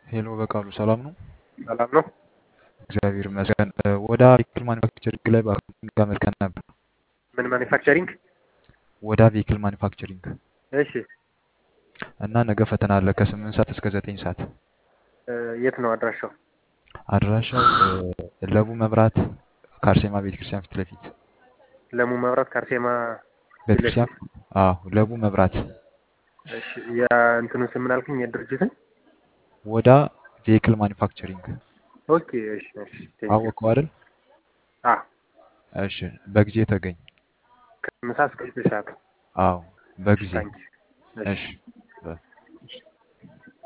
ሄሎ በቃሉ ሰላም ነው? ሰላም ነው። እግዚአብሔር ይመስገን። እ፣ ወደ ቬሂክል ማኒፋክቸሪንግ ላይ በአካውንቲንግ አመልክተን ነበር። ምን ማኒፋክቸሪንግ? ወደ ቬሂክል ማኒፋክቸሪንግ እሺ እና ነገ ፈተና አለ ከስምንት ሰዓት እስከ ዘጠኝ ሰዓት። እ፣ የት ነው አድራሻው? አድራሻው እ፣ ለቡ መብራት ከአርሴማ ቤተክርስቲያን ፊት ለፊት ለሙ መብራት ከአርሴማ ፊት ለፊት። ቤተክርስቲያን። አዎ ለቡ መብራት እሺ ያ እንትኑን ስም ምን አልከኝ? የድርጅትን ወደ ቬሂክል ማኒፋክቸሪንግ ኦኬ። እሺ እሺ ቴንክ ዩ። አወቀው አይደል? አ እሺ በጊዜ ተገኝ። ከምሳ እስከ ዘጠኝ ሰዓት። አዎ በጊዜ ታንክ ዩ። እሺ እሺ